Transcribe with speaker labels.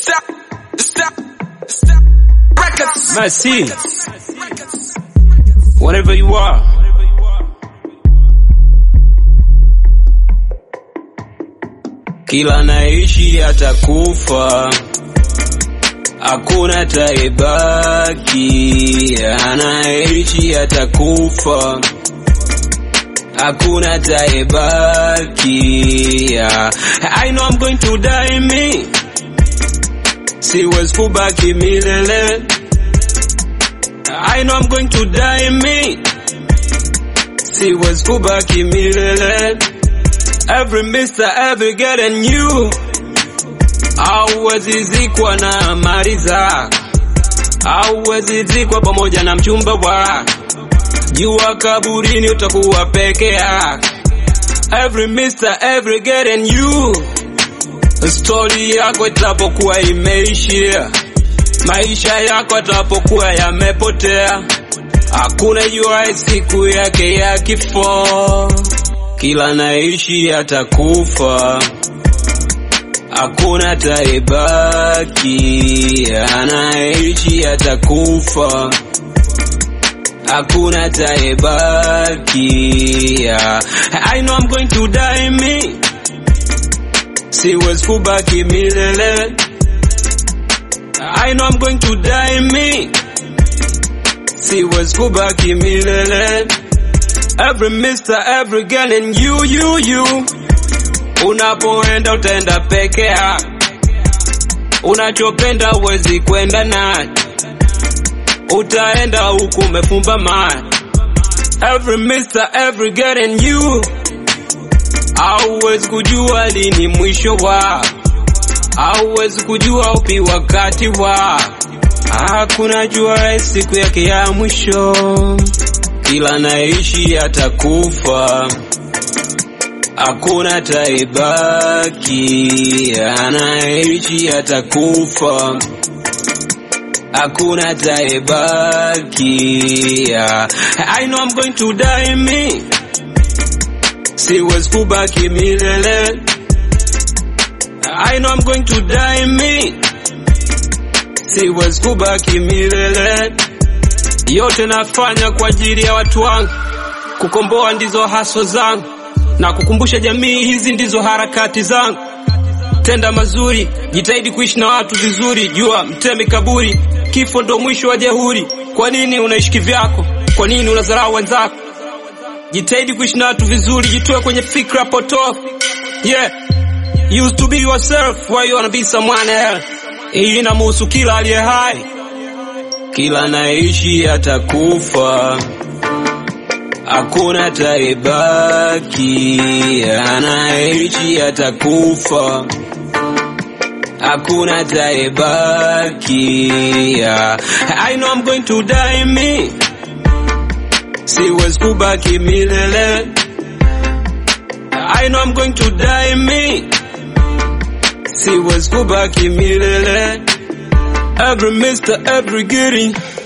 Speaker 1: Stop. Stop. Stop. Records.
Speaker 2: Mercy. Whenever you are. Kila naishi atakufa, hakuna taibaki. Anaishi atakufa, hakuna taibaki. I know I'm going to die me, siwezi kubaki milele. I know I'm going to die me, siwezi kubaki milele. Every mister, every girl and you hauwezi zikwa na mali zako, hauwezi zikwa pamoja na mchumba wako. Jua kaburini utakuwa peke yako. Every mister, every girl and you, stori yako itapokuwa imeishia, maisha yako yatapokuwa yamepotea, hakuna jua siku yake ya kifo. Kila naishi atakufa, hakuna taibaki. Anaishi atakufa, hakuna taibaki. I know I'm going to die me, siwezi kubaki milele. I know I'm going to die me, siwezi kubaki milele. Every mister, every girl and you, you, you. Unapoenda utaenda peke yako, unachopenda uwezi kwenda naye, utaenda huku umefumba macho. Every mister, every girl and you, hauwezi kujua lini mwisho wao, hauwezi kujua upi wakati wao, hakuna jua siku yake ya mwisho kila naishi atakufa, hakuna taibaki. Anaishi atakufa, hakuna taibaki. I know I'm going to die me, siwezi kubaki milele. I know I'm going to die me, siwezi kubaki milele yote nafanya kwa ajili ya watu wangu, kukomboa ndizo haso zangu, na kukumbusha jamii hizi ndizo harakati zangu. Tenda mazuri, jitahidi kuishi na watu vizuri, jua mtemi kaburi, kifo ndo mwisho wa jehuri. Kwa nini unaishi kivyako? Kwa nini unadharau wenzako? Jitahidi kuishi na watu vizuri, jitoe kwenye fikra potofu. Yeah, used to be yourself, why you wanna be someone else? Hii inamuhusu kila aliye hai kila naishi atakufa, hakuna taibaki. Anaishi atakufa, hakuna taibaki. I know I'm going to die me, siwezi kubaki milele. I know I'm going to die me, siwezi kubaki milele. Every mister, every getting